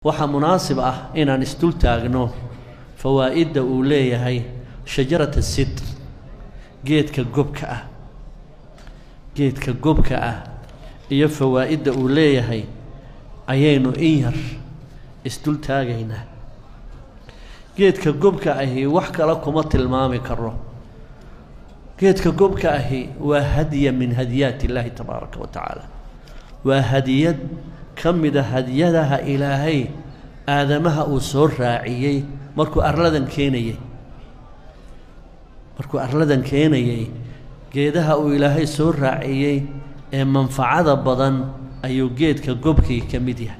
waxaa munaasib ah inaan isdul taagno fawaa'idda uu leeyahay shajarata sidr geedka gobka ah geedka gobka ah iyo fawaa'idda uu leeyahay ayaynu in yar isdul taagaynaa geedka gobka ahi wax kale kuma tilmaami karo geedka gobka ahi waa hadiya min hadiyaat illaahi tabaaraka wa tacaala waa hadiyad ka mida hadiyadaha ilaahay aadamaha uu soo raaciyey markuu arladan keenayey markuu arladan keenayey geedaha uu ilaahay soo raaciyey ee manfacada badan ayuu geedka gobkii ka mid yahay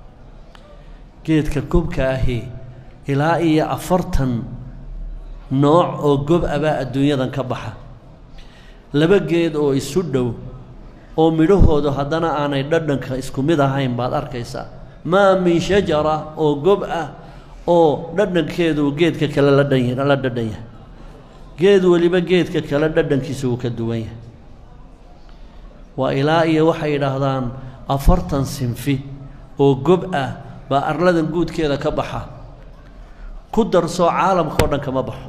geedka gobka ahi ilaa iyo afartan nooc oo gob abaa adduunyadan ka baxa laba geed oo isu dhow oo midhahoodu haddana aanay dhadhanka isku mid ahayn baad arkaysaa maa min shajara oo gob ah oo dhadhankeedu geedka kale la dhan la dhadhan yahay geed weliba geedka kale dhadhankiisa wuu ka duwan yahay waa ilaa iyo waxay yidhaahdaan afartan sinfi oo gob ah baa arladan guudkeeda ka baxa ku darsoo caalamka oo dhan kama baxo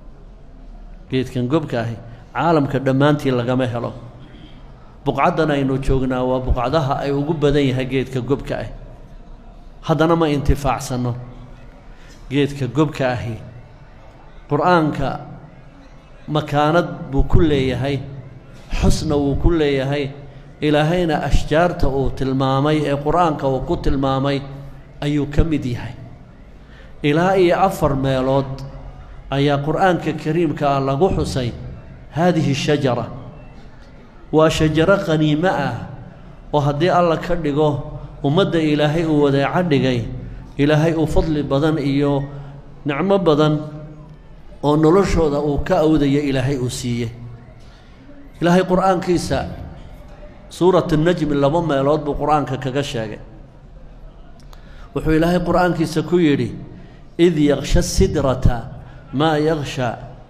geedkan gobka ahi caalamka dhammaantii lagama helo buqcaddan aynu joognaa waa buqcadaha ay ugu badan yahay geedka gobka ah haddana ma intifaacsanno geedka gobka ahi qur-aanka makaanad buu ku leeyahay xusna wuu ku leeyahay ilaahayna ashjaarta uu tilmaamay ee qur-aanka uu ku tilmaamay ayuu ka mid yahay ilaa iyo afar meelood ayaa qur-aanka kariimka ah lagu xusay haadihi shajara waa shajaro qaniimo ah oo haddii alla ka dhigo ummadda ilaahay uu wadeeco dhigay ilaahay uu fadli badan iyo nicmo badan oo noloshooda uu ka awdaya ilaahay uu siiyey ilaahay qur-aankiisa suurat najmi laba meelood buu qur-aanka kaga sheegay wuxuu ilaahay qur-aankiisa ku yidhi id yaksha sidrata maa yaksha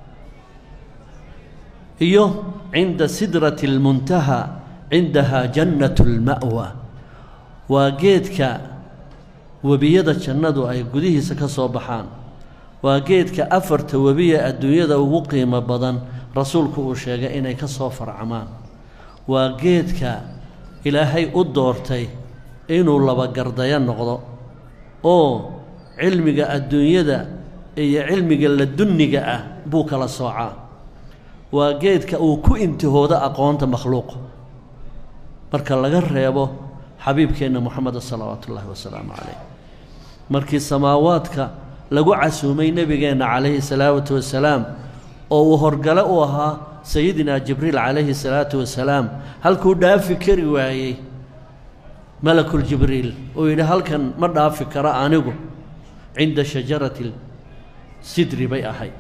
iyo cinda sidrati اlmuntaha cindaha jannat اlma'wa waa geedka webiyada jannadu ay gudihiisa ka soo baxaan waa geedka afarta webiya adduunyada ugu qiimo badan rasuulku uu sheegay inay ka soo farcamaan waa geedka ilaahay u doortay inuu labagardayo noqdo oo cilmiga adduunyada iyo cilmiga ladunniga ah buu kala soocaa waa geedka uu ku intihoodo aqoonta makhluuqa marka laga reebo xabiibkeenna moxameda salawaatu ullaahi wasalaamu calayh markii samaawaadka lagu casuumay nebigeenna calayhi salaatu wasalaam oo uu horgale u ahaa sayidina jibriil calayhi salaatu wasalaam halkuu dhaafi kari waayey malakuljibriil uu yidhi halkan ma dhaafi karo anigu cinda shajarati sidri bay ahayd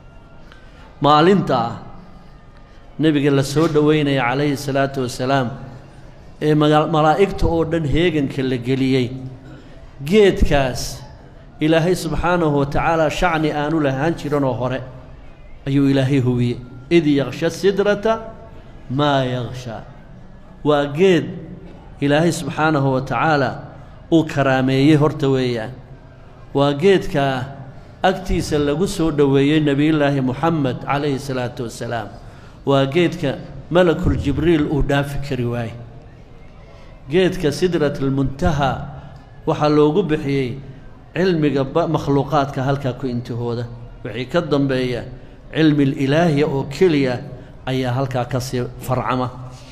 maalintaa nebiga la soo dhoweynaya calayhi salaatu wasalaam ee malaa'igta oo dhan heeganka la geliyey geedkaas ilaahay subxaanahu wa tacaala shacni aanu lahaan jiranoo hore ayuu ilaahay hubiyey id yaksha sidrata maa yakshaa waa geed ilaahay subxaanahu wa tacaala uu karaameeyey horta weeyaan waa geedkaa agtiisa lagu soo dhoweeyey nebiyullaahi moxamed calayhi salaatu wasalaam waa geedka malakul jibriil uu dhaafi kari waaye geedka sidrat almuntaha waxaa loogu bixiyey cilmiga makhluuqaadka halkaa ku intihooda wixii ka dambeeya cilmi ilaahiya oo keliya ayaa halkaa ka sii farcama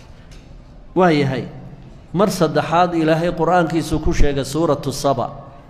waa yahay mar saddexaad ilaahay qur-aankiisuu ku sheegay suuratu saba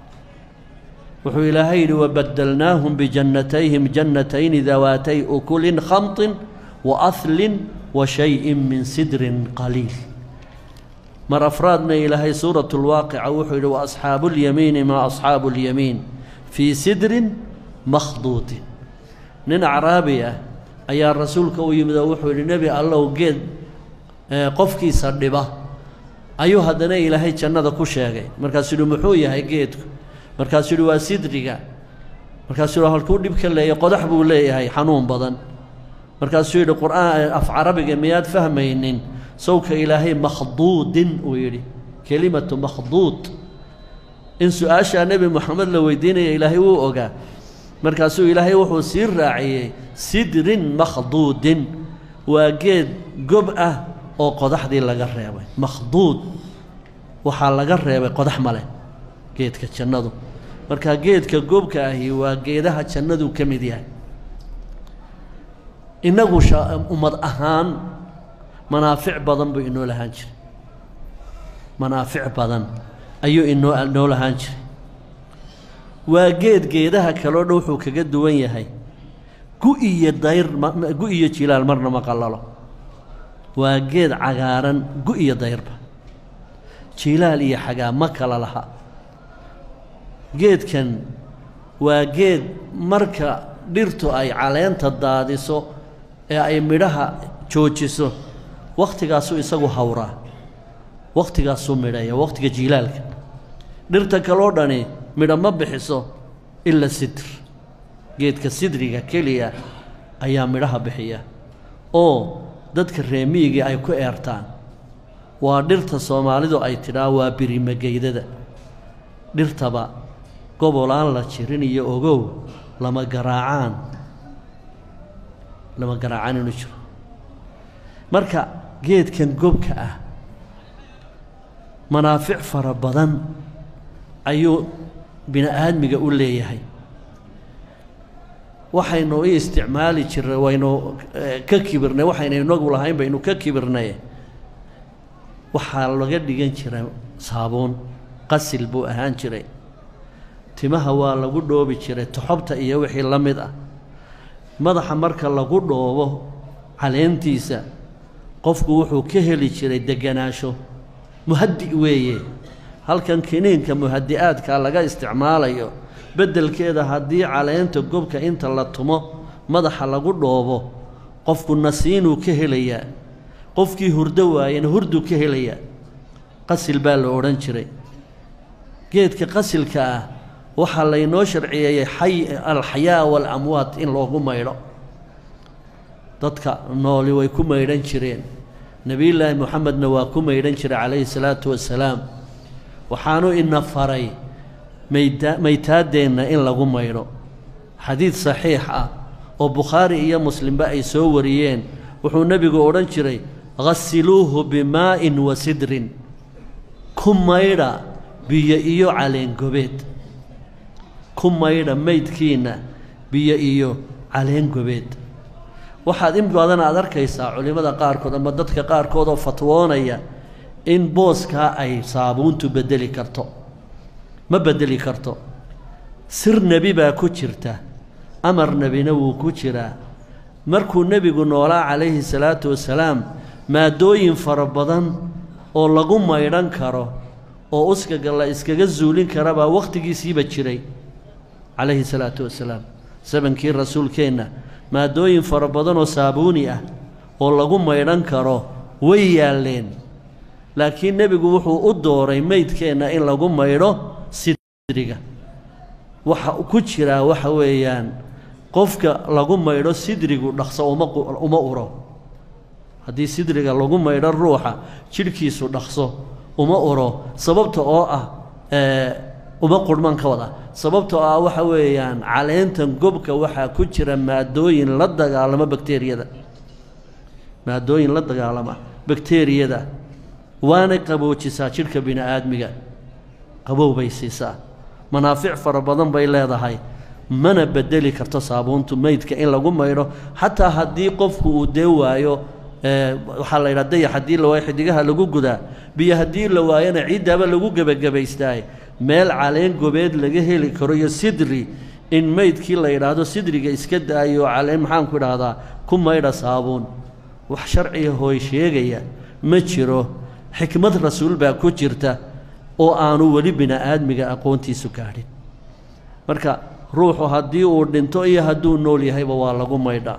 wuxuu ilaahay yidhi wabadalnaahum bijannatayhim jannatayni dawaatay ukulin khamtin wa ahlin wa shayin min sidrin qaliil mar afraadna ilaahay suuratu lwaaqica wuxuu yidhi wa asxaabu lyamiini maa asxaabu lyamiin fii sidrin makhduutin nin acraabi ah ayaa rasuulka u yimid oo wuxuu yidhi nebi allow geed qofkiisa dhiba ayuu haddana ilaahay jannada ku sheegay markaasuu yidhi muxuu yahay geedku markaasuu yidhi waa sidriga markaasuu yidhi halkuu dhib ka leeyahy qodax buu leeyahay xanuun badan markaasuu yidhi qur'aan af carabiga miyaad fahmaynin sawka ilaahay makhduudin uu yidhi kelimatu makhduud in su-aashaa nebi moxamed la weydiinaya ilaahay wuu ogaa markaasuu ilaahay wuxuu sii raaciyey sidrin makhduudin waa geed gob ah oo qodaxdii laga reebay makhduud waxaa laga reebay qodax male geedka jannadu marka geedka gobka ahi waa geedaha jannadu ka mid yahay innagu ummad ahaan manaafic badan buu inoo lahaan jiray manaafic badan ayuu inoo inoo lahaan jiray waa geed geedaha kaloo dhan wuxuu kaga duwan yahay gu iyo dayr gu iyo jilaal marna ma qallalo waa geed cagaaran gu iyo dayrba jilaal iyo xagaa ma kala laha geedkan waa geed marka dhirtu ay caleenta daadiso ee ay midhaha joojiso wakhtigaasuu isagu hawraa wakhtigaasuu midhaya wakhtiga jiilaalka dhirta kaloo dhani midho ma bixiso ila sidr geedka sidriga keliya ayaa midhaha bixiya oo dadka reemiyigii ay ku eertaan waa dhirta soomaalidu ay tidhaa waa birimageydada dhirtaba gobolaan la jirin iyo ogow lama garaacaan lama garaacaan inuu jiro marka geedkan gobka ah manaafic fara badan ayuu bini aadmiga u leeyahay waxaynu i isticmaali jirnay waynu ka kibirnay waxaynu inagu lahayn baynu ka kibirnay waxaa laga dhigan jiray saabuun qasil buu ahaan jiray timaha waa lagu dhoobi jiray toxobta iyo wixii la mid ah madaxa marka lagu dhoobo caleentiisa qofku wuxuu ka heli jiray deganaansho muhadi weeye halkan kiniinka muhadi-aadka laga isticmaalayo beddelkeeda haddii caleenta gobka inta la tumo madaxa lagu dhoobo qofku nasiinuu ka helayaa qofkii hurdo waayena hurduu ka helayaa qasil baa la odhan jiray geedka qasilka ah waxaa laynoo sharciyeeyey xay alxayaa waalamwaad in loogu maydho dadka nooli way ku maydhan jireen nebiyullaahi moxamedna waa ku maydhan jiray calayhi salaatu wasalaam waxaanu ina faray mayda maytaaddeenna in lagu maydho xadiid saxiix ah oo bukhaari iyo muslimba ay soo wariyeen wuxuu nebigu odhan jiray ghasiluuhu bimaa'in wa sidrin ku maydha biyo iyo caleengobeed ku maydha maydkiinna biyo iyo caleengobeed waxaad in badan aad arkaysaa culimmada qaarkood ama dadka qaarkood oo fatwoonaya in booskaa ay saabuuntu beddeli karto ma beddeli karto sir nebi baa ku jirta amar nebina wuu ku jiraa markuu nebigu noolaa calayhi salaatu wasalaam maadooyin fara badan oo lagu maydhan karo oo uskaga la iskaga zuulin kara baa wakhtigiisiiba jiray calayhi salaatu wasalaam sabankii rasuulkeenna maadooyin fara badan oo saabuuni ah oo lagu maydhan karo way yaalleen laakiin nebigu wuxuu u dooray meydkeenna in lagu maydho sidriga waxa ku jiraa waxa weeyaan qofka lagu maydho sidrigu dhaqso uma uma uro haddii sidriga lagu maydho ruuxa jidhkiisu dhaqso uma uro sababta oo ah uma qurhman ka wada sababta oo ah waxa weeyaan caleentan gobka waxaa ku jira maadooyin la dagaalama bakteriyada maadooyin la dagaalama bakteriyada waanay qaboojisaa jidhka bini aadmiga qabow bay siisaa manaafic fara badan bay leedahay mana bedeli karto saabuuntu meydka in lagu maydho xataa haddii qofku uu dee waayo waxaa la yidhaha dayax haddii la waayo xidigaha lagu gudaa biyo haddii la waayona ciiddaaba lagu gebagabaystaay meel caleen gobeed laga heli karo iyo sidri in meydkii la yidhaahdo sidriga iska daayo caleen maxaanku idhaahdaa ku maydha saabuun wax sharciga hooy sheegaya ma jiro xikmad rasuul baa ku jirta oo aanu weli bini aadmiga aqoontiisu gaadhin marka ruuxu haddii uu dhinto iyo hadduu nool yahayba waa lagu maydhaa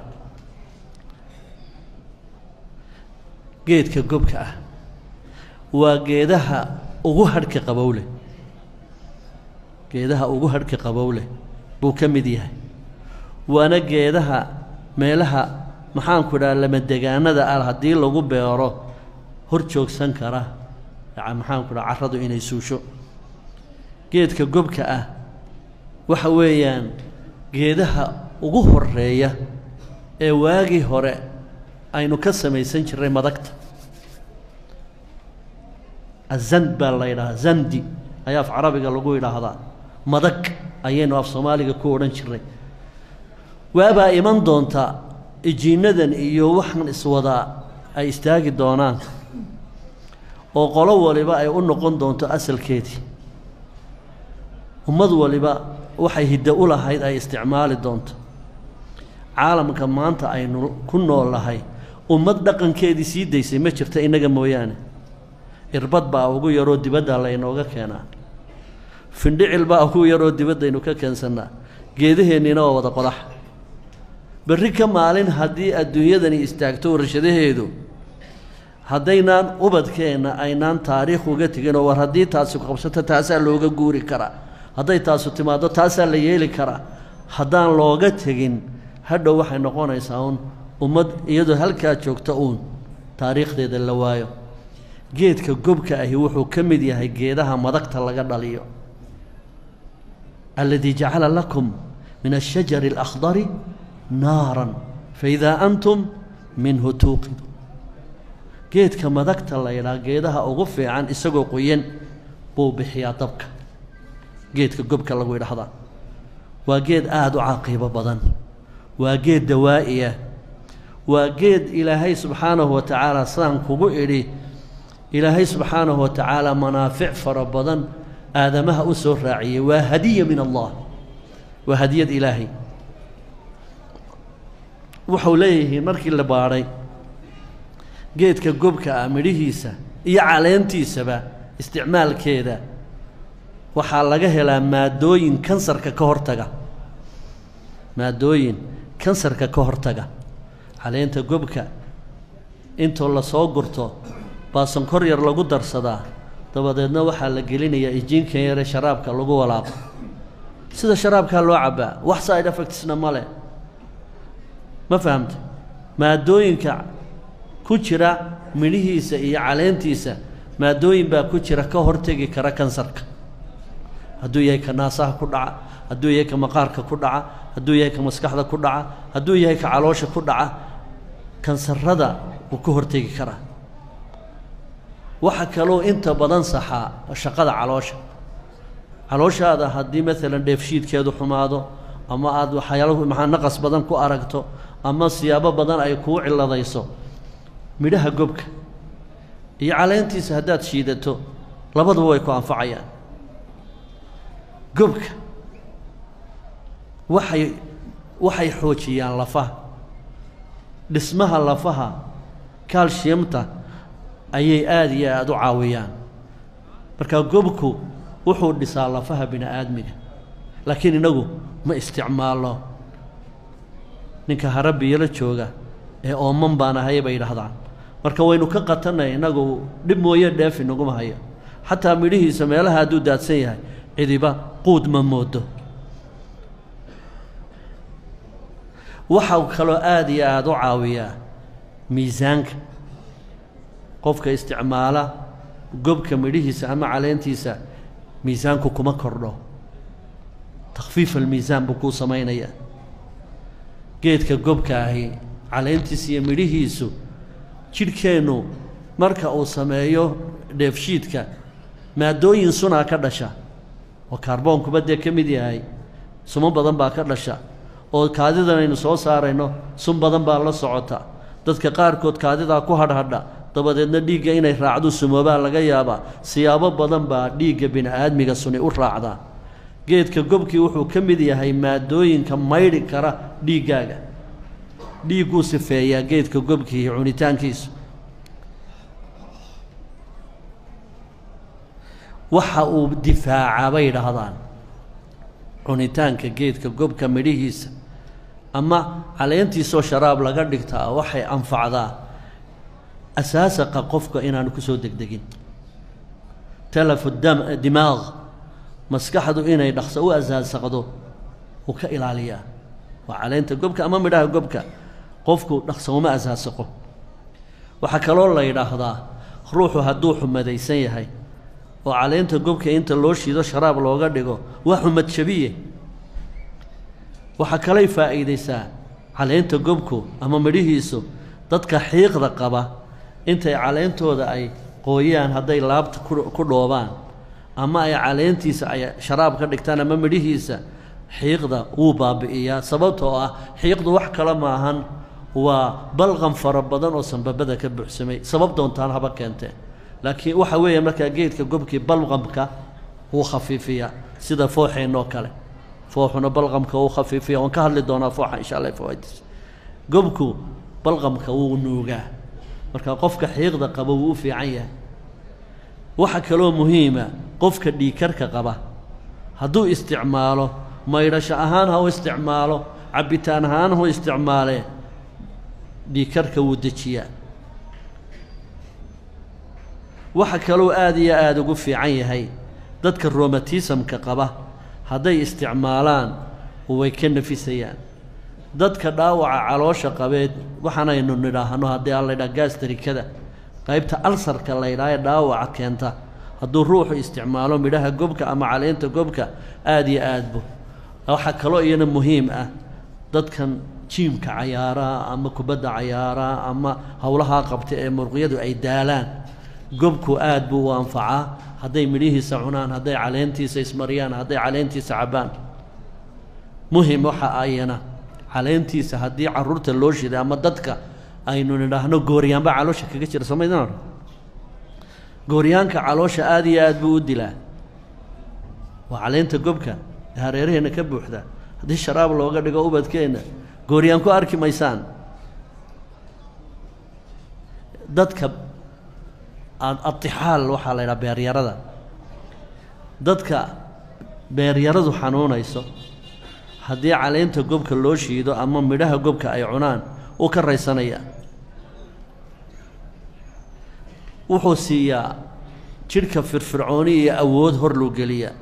geedka gobka ah waa geedaha ugu hadhka qabow leh geedaha ugu hadhka qabow leh buu ka mid yahay waana geedaha meelaha maxaanku idhaha lamadegaanada ah haddii lagu beero hor joogsan kara maxaanku dhaha carradu inay suusho geedka gobka ah waxa weeyaan geedaha ugu horeeya ee waagii hore aynu ka samaysan jirray madagta azand baa la yidhahaa zandi ayaa af carabiga lagu yidhaahdaa madag ayaynu af soomaaliga ku odhan jirray waabaa iman doonta ijiinnadan iyo waxan iswadaa ay istaagi doonaan oo qolo waliba ay u noqon doonto asalkeedii ummad waliba waxay hiddo u lahayd ay isticmaali doonto caalamka maanta aynu ku noolahay ummad dhaqankeedii sii daysay ma jirta innaga mooyaane irbad baa ugu yaroo dibadda laynooga keenaa findhicil baa ugu yaroo dibaddaynu ka keensannaa geedaheenniina waa wada qodax berri ka maalin haddii adduunyadani istaagto warshadaheedu haddaynaan ubadkeenna aynaan taariikh uga teginoo war haddii taasi qabsato taasaa looga guuri karaa hadday taasu timaaddo taasaa la yeeli karaa haddaan looga tegin hadhow waxay noqonaysaa uun ummad iyadoo halkaa joogta uun taariikhdeeda la waayo geedka gobka ahi wuxuu ka mid yahay geedaha madagta laga dhaliyo aladii jacala lakum min ashajari alakhdari naaran faidaa antum minhu tuuqidu geedka madagta la ydhaha geedaha ugu fiican isagoo qoyan buu bixiyaa dabka geedka gobka lagu yidhaahdaa waa geed aada u caqiibo badan waa geed dawaa'iya waa geed ilaahay subxaanahu wa tacaala sidaan kugu idhi ilaahay subxaanahu wa tacaala manaafic fara badan aadamaha u soo raaciyey waa hadiya min allah waa hadiyad ilaahay waxau leeyihiin markii la baadhay geedka gobka ah midhihiisa iyo caleentiisaba isticmaalkeeda waxaa laga helaa maadooyin kansarka ka hortaga maadooyin kansarka ka hortaga caleenta gobka intoo lasoo gurto baa sonkor yar lagu darsadaa dabadeedna waxaa la gelinayaa ijiinkan yare sharaabka lagu walaaqo sida sharaabkaa loo cabbaa wax side effectsna ma leh ma fahamta maadooyinka ku jira midhihiisa iyo caleentiisa maadooyin baa ku jira ka hortegi kara kansarka hadduu yahay ka naasaha ku dhaca hadduu yahay ka maqaarka ku dhaca hadduu yahay ka maskaxda ku dhaca hadduu yahay ka caloosha ku dhaca kansarada wuu ka hortegi karaa waxa kaloo inta badan saxaa shaqada caloosha calooshaada haddii maalan dheefshiidkeedu xumaado ama aada waxyaalo maxaa naqas badan ku aragto ama siyaabo badan ay kuu ciladayso midhaha gobka iyo caleentiisa haddaad shiidato labaduba way ku anfacayaan gobka waxay waxay xoojiyaan lafaha dhismaha lafaha calciumta ayay aada iyo aada u caawiyaan marka gobku wuxuu dhisaa lafaha bini aadmiga laakiin inagu ma isticmaalno ninka harabiyala jooga ee ooman baan ahay bay yidhaahdaan marka waynu ka qatanay innagu dhib mooye dheef inaguma hayo xataa midhihiisa meelaha hadduu daadsan yahay cidiba quud ma moodo waxau kaloo aada iyo aada u caawiyaa miisaanka qofka isticmaala gobka midhihiisa ama caleentiisa miisaanku kuma kordho takhfiif almiisaan buu kuu samaynayaa geedka gobka ahi caleentiisa iyo midhihiisu jidhkeennu marka uu sameeyo dheefshiidka maadooyin sunaa ka dhasha oo kaarboonkuba dee ka mid yahay sumo badan baa ka dhasha oo kaadidan aynu soo saarayno sun badan baa la socota dadka qaarkood kaadidaa ku hadhadha dabadeedna dhiigga inay raacdu sumoobaa laga yaabaa siyaabo badan baa dhiigga bini aadmiga suni u raacdaa geedka gobkii wuxuu ka mid yahay maadooyinka maydhi kara dhiiggaaga dhiigguu sifeeyaa geedka gobkii cunitaankiisu waxa uu difaacaa bay yidhaahdaan cunitaanka geedka gobka midhihiisa ama caleentiisoo sharaab laga dhigtaa waxay anfacdaa asaasaqa qofka inaanu ku soo degdegin talafu dam dimaaq maskaxdu inay dhaqso u asaasaqdo uu ka ilaaliyaa waa caleenta gobka ama midhaha gobka qofku dhaqso uma asaasaqo waxaa kaloo la yidhaahdaa ruuxu hadduu xumadaysan yahay oo caleenta gobka inta loo shiido sharaab looga dhigo waa xumad jabiye waxaa kalay faa'iidaysaa caleenta gobku ama midhihiisu dadka xiiqda qaba intay caleentooda ay qooyaan hadday laabta ku dhoobaan ama ay caleentiisa ay sharaab ka dhigtaan ama midhihiisa xiiqda wuu baabi'iyaa sababtoo ah xiiqdu wax kale maahan waa balqan fara badan oo sanbabada ka buuxsamay sabab doontaan haba keentee laakiin waxa weeye markaa geedka gobkii balqamka wuu khafiifiyaa sida fooxeennoo kale fooxuna balqamka wuu khafiifiya waan ka hadli doonaa fooxa insha allah fawaaidis gobku balqamka wuu nuugaa marka qofka xiiqda qaba wuu u fiican yahay waxa kaloo muhiima qofka dhiikarka qaba hadduu isticmaalo maydhasho ahaan ha u isticmaalo cabbitaan ahaan hu isticmaalee dhiikarka wuu dejiyaa waxa kaloo aada iyo aada ugu fiican yahay dadka romatismka qaba hadday isticmaalaan way ka nafisayaan dadka dhaawaca caloosha qabeed waxaanaynu nidhaahno haddii aan laydhaha gaastarikada qaybta alsarka laydhaha ee dhaawaca keenta hadduu ruuxu isticmaalo midhaha gobka ama caleenta gobka aada iyo aadbu waxaa kaloo iyana muhiim ah dadkan jiimka cayaaraa ama kubadda cayaaraa ama howlahaa qabta ee muruqyadu ay daalaan gobku aad buu u anfacaa hadday midhihiisa cunaan hadday caleentiisa ismariyaan hadday caleentiisa cabbaan muhim waxa ayana caleentiisa haddii carruurta loo shiday ama dadka aynu nidhaahno gooryaanba caloosha kaga jira somaydaan gooryaanka caloosha aada iyo aad buu u dilaa waa caleenta gobka ee hareeraheenna ka buuxda haddii sharaab looga dhigo ubadkeenna gooryaan ku arki maysaan dadka adixaal waxaa la ydhaha beeryarada dadka beeryaradu xanuunayso haddii caleenta gobka loo shiido ama midhaha gobka ay cunaan uu ka raysanaya wuxuu siiyaa jidhka firfircooni iyo awood hor luu geliyaa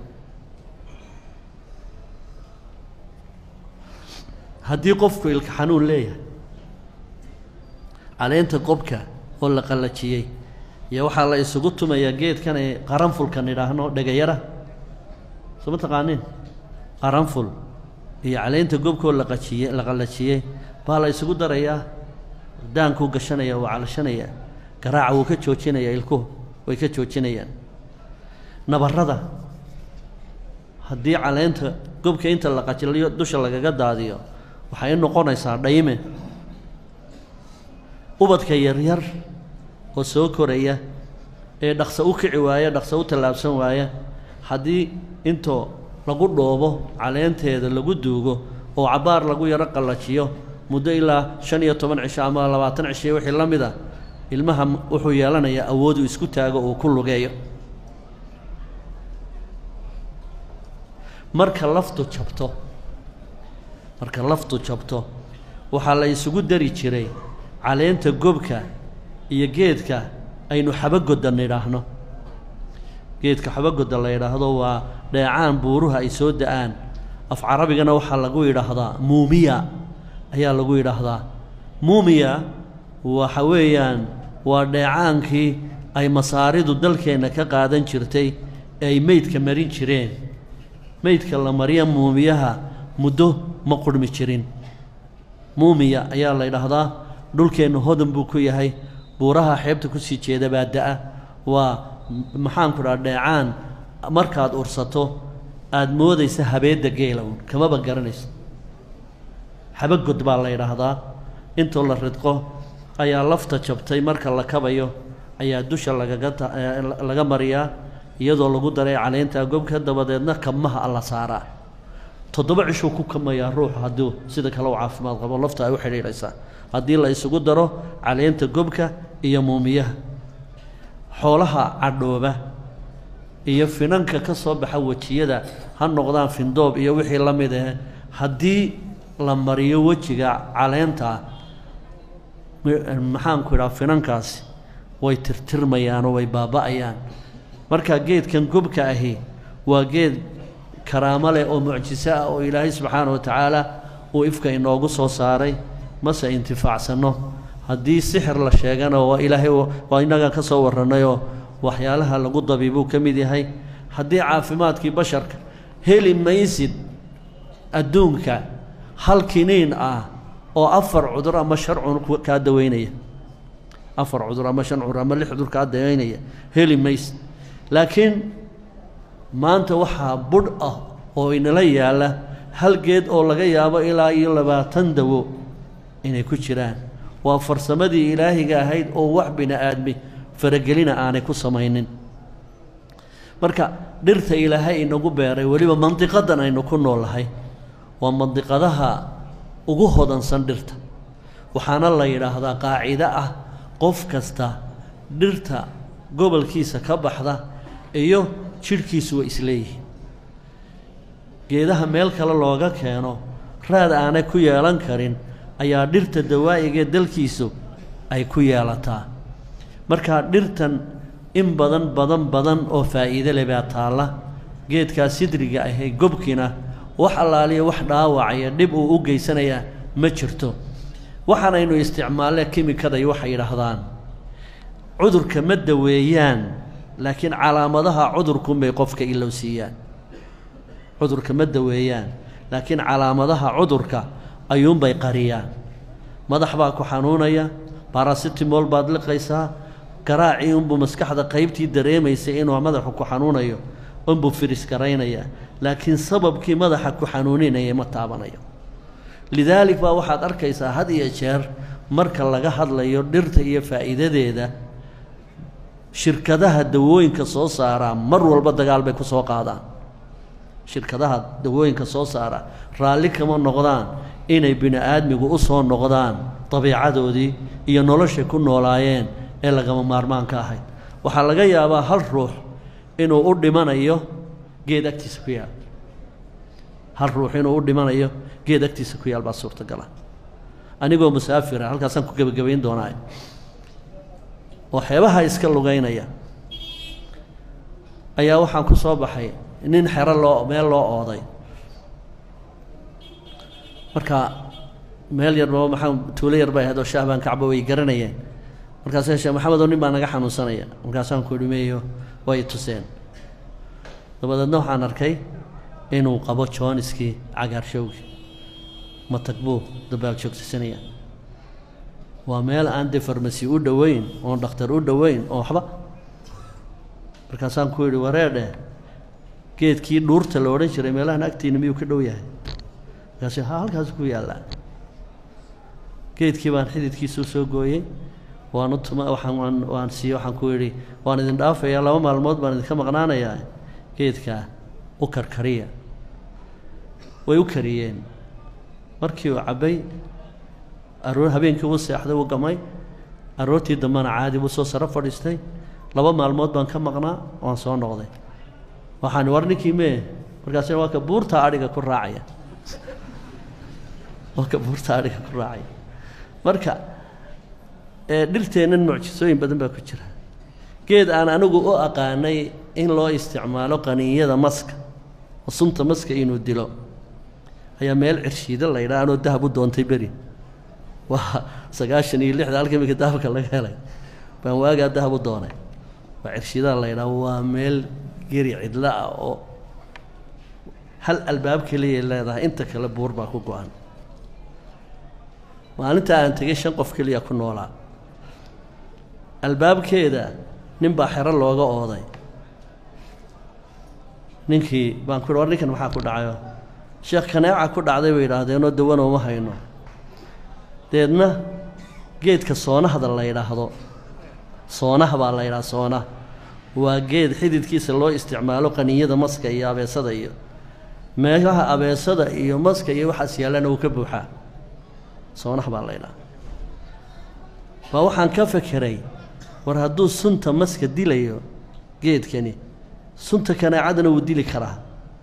haddii qofku ilka xanuun leeyahay caleenta qobka oo la qallajiyey iyo waxaa la isugu tumayaa geedkan ay qaranfulkan idhaahno dhegayara soo ma taqaaniin qaranful iyo caleenta gobkoo laqajiye la qallajiyey baa la isugu darayaa daankuu gashanaya waa calashanayaa garaaca wuu ka joojinayaa ilkuhu way ka joojinayaan nabarrada haddii caleenta gobka inta la qajiliyo dusha lagaga daadiyo waxay noqonaysaa dhayme ubadka yaryar oo soo koraya ee dhaqso u kici waaya dhaqso u tallaabsan waaya haddii intoo lagu dhoobo caleenteeda lagu duugo oo cabbaar lagu yaro qallajiyo muddo ilaa shan iyo toban cisho ama labaatan cishiyo wixii la mid a ilmaha wuxuu yeelanayaa awood uu isku taago uu ku lugeeyo marka laftu jabto marka laftu jabto waxaa la isugu dari jiray caleenta gobka iyo geedka aynu xabagodda nidhaahno geedka xabagodda la yidhaahdo waa dheecaan buuruha ay soo da-aan af carabigana waxaa lagu yidhaahdaa muumiya ayaa lagu yidhaahdaa muumiya waxa weeyaan waa dheecaankii ay masaaridu dalkeenna ka qaadan jirtay ee ay meydka marin jireen meydka la mariya muumiyaha muddo ma qurhmi jirin muumiya ayaa la yidhaahdaa dhulkeennu hodan buu ku yahay buuraha xeebta kusii jeeda baa da-a waa maxaanku dhaha dheecaan markaad ursato aada moodaysa habeedda geela uun kamaba garanayso xabagod baa la yidhaahdaa intoo la ridqo ayaa lafta jabtay marka la kabayo ayaa dusha lagaga laga mariyaa iyadoo lagu daray caleynta gobka dabadeedna kabmaha alla saaraa toddoba cishuu ku kamayaa ruuxu hadduu sida kale u caafimaad qabo lafta ay u xidhiidhaysaa haddii la isugu daro caleenta gobka iyo muumiyaha xoolaha cadhooba iyo finanka ka soo baxa wejiyada ha noqdaan findoob iyo wixii la mid ah haddii la mariyo wejiga caleenta maxaanku idhaha finankaasi way tirtirmayaanoo way baaba'ayaan marka geedkan gobka ahi waa geed karaamo leh oo mucjiso ah oo ilaahay subxaana wa tacaala uu ifka inoogu soo saaray mase intifaacsanno haddii sixir la sheegana waa ilaahay waa innagaan ka soo warrannayoo waxyaalaha lagu dabiibuu ka mid yahay haddii caafimaadkii basharka heli maysid adduunka hal kiniin ah oo afar cudur ama shan cudur kaa daweynaya afar cudur ama shan cudur ama lix cudur kaa daweynaya heli maysid laakiin maanta waxaa budh ah oo inala yaalla hal geed oo laga yaabo ilaa iyo labaatan dawo inay ku jiraan waa farsamadii ilaahiga ahayd oo wax bini aadmi faragelina aanay ku samaynin marka dhirta ilaahay inagu beeray weliba mandiqadan aynu ku noolahay waa mandiqadaha ugu hodansan dhirta waxaana la yidhaahdaa qaacido ah qof kasta dhirta gobolkiisa ka baxda iyo jidhkiisu way isleeyihiin geedaha meel kale looga keeno raad aanay ku yeelan karin ayaa dhirta dawaa'igae dalkiisu ay ku yeelataa marka dhirtan in badan badan badan oo faa'iide leh baa taalla geedkaa sidriga ahee gobkina wax allaaliya wax dhaawacaya dhib uu u geysanayaa ma jirto waxaanaynu isticmaalle kimikaday waxay yidhaahdaan cudurka ma daweeyaan laakiin calaamadaha cudurkunbay qofka ilow siiyaan cudurka ma daweeyaan laakiin calaamadaha cudurka ayuunbay qariyaan madax baa ku xanuunaya barasitimol baad liqaysaa garaacii unbuu maskaxda qaybtii dareemaysay inuu madaxu ku xanuunayo unbuu firis garaynaya laakiin sababkii madaxa ku xanuuninaya ma taabanayo lidaalik baa waxaad arkaysaa had iyo jeer marka laga hadlayo dhirta iyo faa'iidadeeda shirkadaha dawooyinka soo saaraa mar walba dagaal bay ku soo qaadaan shirkadaha dawooyinka soo saara raalli kama noqdaan inay bini aadmigu u soo noqdaan dabiicadoodii iyo noloshay ku noolaayeen ee lagama maarmaanka ahayd waxaa laga yaabaa hal ruux inuu u dhimanayo geed agtiisa ku yaal hal ruux inuu u dhimanayo geed agtiisa ku yaal baa suurtagala anigoo musaafira halkaasaan ku gebagabayn doonaa oo xeebaha iska lugaynaya ayaa waxaan ku soo baxay nin xero loo meel loo ooday marka meel yarba maxaa tuulo yar bay ahayd oo shahbaan kacba way garanayeen markaasa sheekh maxamed oo nin baa naga xanuunsanaya markaasaan ku dhimeeyo way tuseen dabadeedna waxaan arkay inuu qabo jooniskii cagaarshowgi matag buu dabaal joogtisanaya waa meel aan dee farmasi u dhoweyn oon dhakhtar u dhoweyn oo waxba markaasaan ku yidhi wareedhe geedkii dhuurta la odhan jiray meelahan agtiina miyuu ka dhow yahay markaasi ha halkaas ku yaallaa geedkii baan xididkiisuu soo gooyey waan u tuma waxaan waan waan siiye waxaan ku yidhi waan idin dhaafayaa laba maalmood baan idinka maqnaanayaa geedkaa u karkariya way u kariyeen markii uu cabbay aroor habeenkii uu seexday uu gamay aroortii dambena caadi buu soo saro fadhiistay laba maalmood baan ka maqnaa waan soo noqday waxaan war ninkii mee markaasina waa ka buurta adhiga ku raacaya waa ka buurta adhiga ku raacaya marka dhirteennan mucjisooyin badan baa ku jira geed aan anigu u aqaanay in loo isticmaalo qaniinyada maska oo sunta maska inuu dilo ayaa meel cirshiida la yidhaha anoo dahab u doontay beri waa sagaashan iyo lixda halka iminka dahabka laga helay baan waagaa dahab u doonay waa cirshiidaha la yidhaha waa meel geri cidlo ah oo hal albaab keliyay leedahay inta kale buur baa ku go-an maalinta aan tegay shan qof keliya ku noolaa albaabkeeda nin baa xero looga ooday ninkii baan ku war ninkan maxaa ku dhacayo sheekh kaneeca ku dhacday bay yidhaahdeenoo dawana uma hayno deedna geedka soonahda la yidhaahdo soonah baa la yidhaha soonah waa geed xididkiisa loo isticmaalo qaniyada maska iyo abeesada iyo meelaha abeesada iyo maska iyo waxaas yaallana wuu ka buuxaa soonah baa la ydhaha baa waxaan ka fekeray war hadduu sunta maska dilayo geedkani sunta kaneecadana wuu dili karaa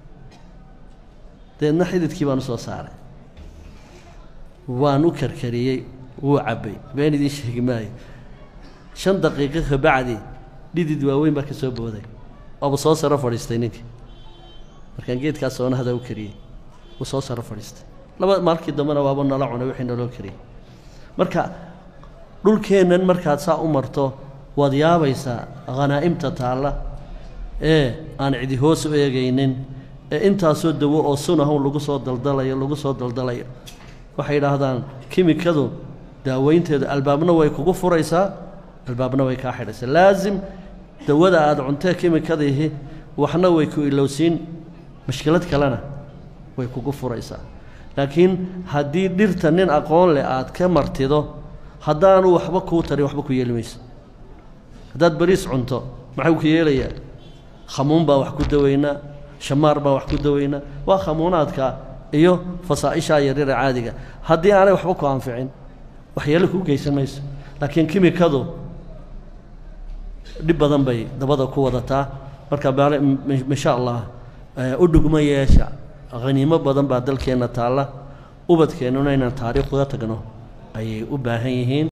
deedna xididkii baan u soo saaray waan u karkariyey wuu cabbay been idiin sheegi maayo shan daqiiqo ka bacdi dhidid waaweyn baa ka soo booday waaba soo saro fadhiistay ninkii markaan geedkaas soonahada u kariyey wuu soo saro fadhiistay laba maalkii dambena waaba nala cunay wixii naloo kariyey marka dhulkeennan markaad saa u marto waad yaabaysaa khanaa'imta taalla ee aan cidi hoos u eegaynin ee intaasoo dawo oo sunahun lagu soo daldalayo lagu soo daldalayo waxay yidhaahdaan kimikadu daaweynteedu albaabna way kugu furaysaa albaabna way kaa xidhaysaa laasim dawada aada cuntee kimikadiihi waxna way ku ilowsiin mashkilad kalena way kugu furaysaa laakiin haddii dhirta nin aqoon leh aad ka martido haddaanu waxba kuu tarin waxba ku yeeli mayso haddaad bariis cunto maxuu ku yeelayaa khamuun baa wax ku daweynaa shamaar baa wax ku daweynaa waa khamuunaadka iyo fasaa'ishaa yaryara caadiga haddii aanay waxba ku anficin waxyeelo kuu geysan mayso laakiin kimikadu dhib badan bay dabada ku wadataa marka baale insha allah u dhugma yeesha haniimo badan baa dalkeenna taalla ubadkeennuna inaan taariikh uga tagno ayay u baahan yihiin